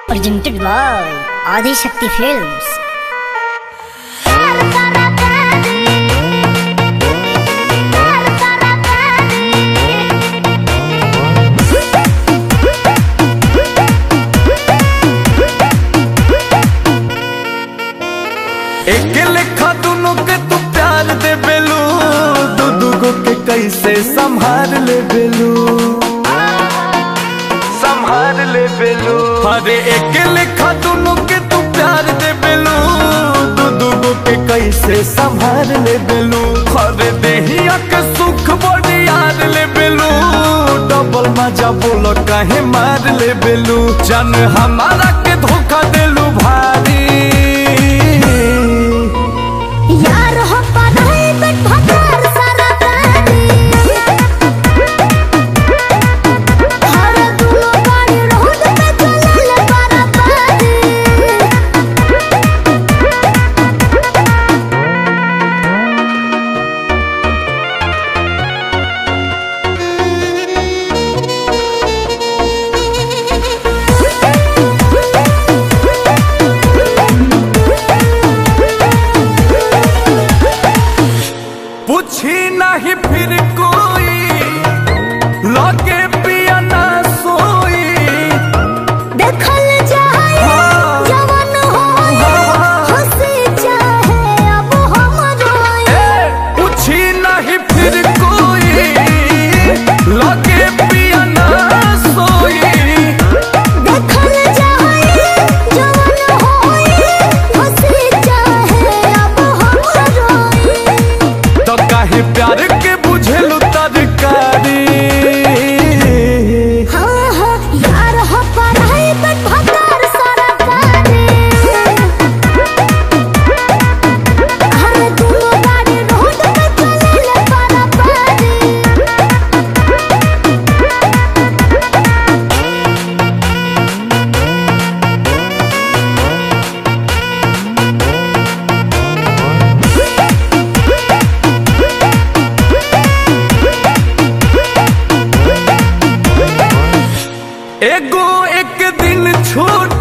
presented by Adi Shakti Films. एक लेखा दोनों के तू प्यार दे बेलू दू दूगो के कैसे संभाल ले बेलू संभाल ले बेलू अरे एक लेखा दोनों के तू प्यार दे बेलू दू दूगो के कैसे संभाल ले बेलू अरे देहिया के सुख बड़ी याद ले बेलू डबल मजा बोलो काहे मार ले बेलू जन हमारा के धोखा देलू भारी यार हो पढ़ाई बट भकार सारा गाड़ी हर दूलो गाड़ी रोड पे चलल बराबरी पूछी नहीं फिर कोई लगे पिया ना सोई देखल जाए जवान होए हंसी चाहे अब हम रोए ए, पूछी नहीं फिर कोई लगे पिया ना सोई देखल जाए जवान होए हंसी चाहे अब हम रोए तो काहे प्यार के बुझेलू तरकारी हाँ हाँ यार हो पढ़ाई बट भकार सारा गाड़ी हर दूलो गाड़ी रोड पे चलल बराबरी एगो एक दिन छोड़